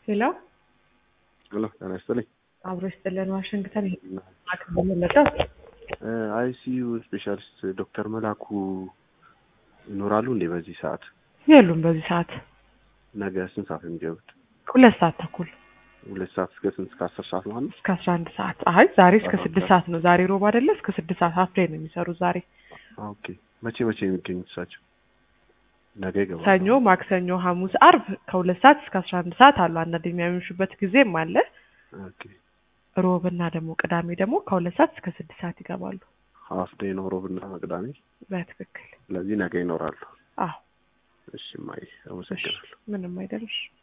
ሄሎ ሄሎ ጤና ይስጥልኝ። አብሮ ይስጥልን። ዋሽንግተን አክመለጠው አይሲዩ ስፔሻሊስት ዶክተር መላኩ ይኖራሉ እንዴ በዚህ ሰዓት? የሉም። በዚህ ሰዓት ነገ ስንት ሰዓት ነው የሚገቡት? ሁለት ሰዓት ተኩል ሁለት ሰዓት እስከ ስንት? እስከ አስር ሰዓት ማለት ነው? እስከ አስራ አንድ ሰዓት። አይ ዛሬ እስከ አስራ ስድስት አንድ ሰዓት ነው። ዛሬ ሮብ አይደለ? እስከ ስድስት ሰዓት ሀፍ ላይ ነው የሚሰሩት ዛሬ። ኦኬ። መቼ መቼ የሚገኙት እሳቸው? ነገ ይገባሉ። ሰኞ፣ ማክሰኞ፣ ሐሙስ፣ አርብ ከሁለት ሰዓት እስከ አስራ አንድ ሰዓት አሉ። አንዳንድ የሚያመሹበት ጊዜም አለ። ኦኬ። ሮብና ደግሞ ቅዳሜ ደግሞ ከሁለት ሰዓት እስከ ስድስት ሰዓት ይገባሉ። ሀፍ ዴይ ነው ሮብና ቅዳሜ። በትክክል ስለዚህ ነገ ይኖራሉ። አዎ። እሺ ማይ አመሰግናለሁ። ምንም አይደለሽ።